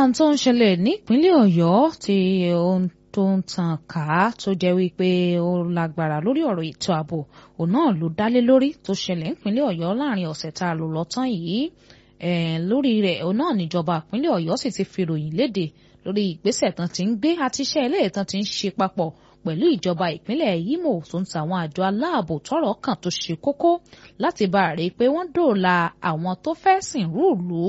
ohun tó ń ṣẹlẹ̀ nípínlẹ̀ ọ̀yọ́ tí ohun tó ń tàn ká tó jẹ́ wípé ó lágbára lórí ọ̀rọ̀ ètò ààbò òun náà ló dálé lórí tó ṣẹlẹ̀ nípínlẹ̀ ọ̀yọ́ láàrin ọ̀sẹ̀ tá a lò lọ́tàn yìí lórí rẹ̀ òun náà níjọba ìpínlẹ̀ ọ̀yọ́ sì ti fi ròyìn léde lórí ìgbésẹ̀ tán ti ń gbé àti iṣẹ́ ilé tán ti ń ṣe papọ̀ pẹ̀lú ìjọba ìpínlẹ̀ Imo tó ń ta àwọn àjọ aláàbò tọ́rọ̀ kàn tó ṣe kókó láti bá a rí i pé wọ́n dòòlà àwọn tó fẹ́ sìn rúùlù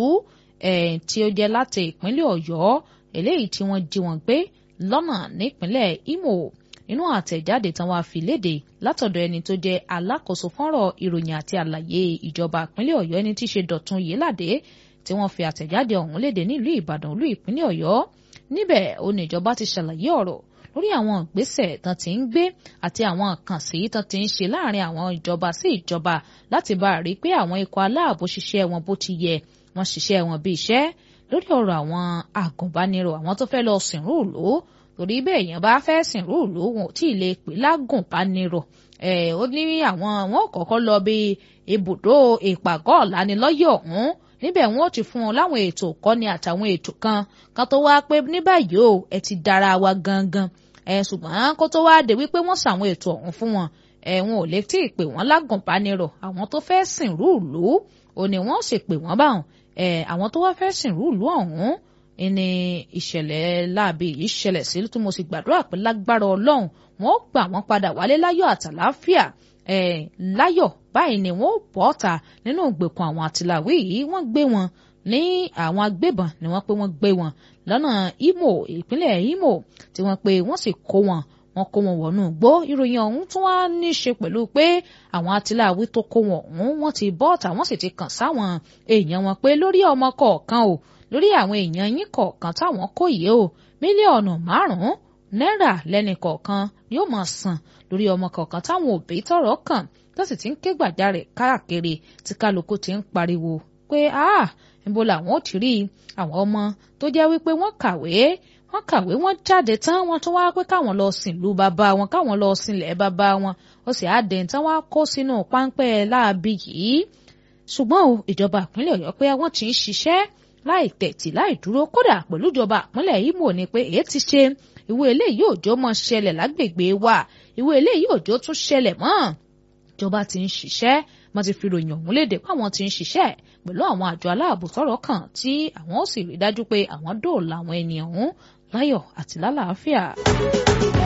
tí ó jẹ́ láti ìpínlẹ̀ Ọ̀yọ́ eléyìí tí wọ́n jí wọn gbé lọ́nà nípínlẹ̀ Imo inú àtẹ̀jáde tán wàá fi léde látọ̀dọ̀ ẹni tó jẹ́ alákòóso fọ́nrọ̀ ìròyìn àti àlàyé ìjọba ìpínlẹ̀ Ọ̀yọ́ ẹni tí í ṣe Dọ̀tun Yéládé tí wọ́n fi àtẹ̀jáde ọ̀hún léde nílùú Ìbàdàn olú ìpínlẹ̀ Ọ̀yọ́ níbẹ̀ ó ní ìjọba ti ṣàlàyé ọ̀rọ̀ lórí àwọn ìgbésẹ̀ tán ti ń gbé àti àwọn àkànṣe tán ti ń ṣe láàrin àwọn ìjọba sí ìjọba láti bá a rí i pé àwọn ikọ̀ aláàbò ṣiṣẹ́ wọn bó ti yẹ wọ́n ṣiṣẹ́ wọn bí iṣẹ́ lórí ọ̀rọ̀ àwọn agùnbánirọ̀ àwọn tó fẹ́ lọ sìnrú ìlú torí bẹ́ẹ̀ yẹn bá fẹ́ sìnrú ìlú wọn ò tí ì lè pè lágùnbánirọ̀ ẹ̀ ó ní àwọn wọn ò kọ́kọ́ lọ bí ibùdó ìpàgọ́ ọ̀lànilọ́yẹ̀ ọ̀hún níbẹ̀ wọn ò ti fún wọn láwọn ètò ìkọ́ni àtàwọn ètò kan kan tó wá pé ní báyìí o ẹ ti dára wa gangan ẹ ṣùgbọ́n kó tó wá dé wípé wọ́n ṣàwọn ètò ọ̀hún fún wọn ẹ wọn ò lè tí ì pè wọ́n lágùnbánirọ̀ àwọn tó fẹ́ sìnrú ìlú ò ní wọ́n sì pè wọ́n báwọn ẹ àwọn tó wá fẹ́ sìnrú ìlú ọ̀hún ní ìṣẹ̀lẹ̀ láabi yìí ṣẹlẹ̀ sí tí mo sì gbàdúrà pé lágbára ọlọ́run wọn ó gbà wọ́n padà wálé láyọ̀ àtàláfíà ẹ láyọ̀ báyìí ni wọ́n ó bọ́ ọ̀tà nínú ìgbèkùn àwọn àtìláwí yìí wọ́n gbé wọn ní àwọn agbébọn ni wọ́n pé wọ́n gbé wọn lọ́nà Imo ìpínlẹ̀ Imo tí wọ́n pé wọ́n sì kó wọn wọ́n kó wọn wọnú igbó ìròyìn ọ̀hún tún wá ní í ṣe pẹ̀lú pé àwọn atiláwí tó kó wọn ọ̀hún wọ́n ti bọ́ ọ̀tà wọ́n sì ti kàn sáwọn èèyàn wọn pé lórí ọmọ kọ̀ọ̀kan o lórí àwọn èèyàn yín kọ̀ọ̀kan táwọn kó yìí o mílíọ̀nù márùn-ún náírà lẹ́nì kọ̀ọ̀kan yóò máa san lórí ọmọ kọ̀ọ̀kan táwọn òbí tọ́rọ̀ kàn tó sì ti ń ké gbàjarè káàkiri tí kálukú ti ń pariwo pé ah níbo làwọn ò ti rí àwọn ọmọ tó jẹ́ wípé wọ́n kàwé wọ́n kàwé wọ́n jáde tán wọ́n tún wá pé káwọn lọ sìn lú bàbá wọn káwọn lọ sinlẹ̀ bàbá wọn ó sì á dẹ̀ tán wá kó sínú páńpẹ́ láabi yìí ṣùgbọ́n o ìjọba ìpínlẹ̀ ọ̀yọ́ pé wọ́n ti ń ṣiṣẹ́ láì tẹ̀tì láì dúró kódà pẹ̀lú ìjọba ìpínlẹ̀ Imo ni pé èyí ti ṣe ìwé eléyìí òjò mọ́ ṣẹlẹ̀ lágbègbè wa ìwé eléyìí òjò tún ṣẹlẹ̀ mọ́ ìjọba ti ń ṣiṣẹ́ wọ́n ti fi ròyìn ọ̀hún léde pé àwọn ti ń ṣiṣẹ́ pẹ̀lú àwọn àjọ aláàbò tọ́rọ̀ kàn tí àwọn ó sì rí dájú pé àwọn dóòlà àwọn ènìyàn ọ̀hún láyọ̀ àti lálàáfíà.